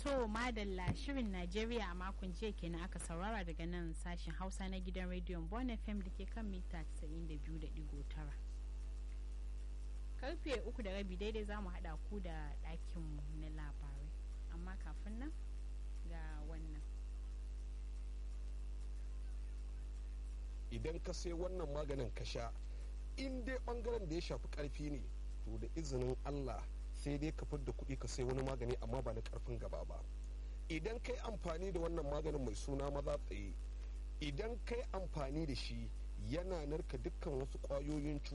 To madalla shirin Najeriya a makon jiya kenan aka saurara daga nan sashen Hausa na gidan rediyon Bon FM da ke kan mita 92.9. Karfe uku da rabi daidai za mu haɗa ku da ɗakinmu na labarai. Amma kafin nan ga wannan. Idan ka sai wannan maganin ka sha, in dai ɓangaren da ya shafi ƙarfi ne, to da izinin Allah sai dai ka fidda kuɗi ka sai wani magani amma ba na ƙarfin gaba ba idan kai amfani da wannan maganin mai suna maza tsaye idan kai amfani da shi yana narka dukkan wasu ƙwayoyin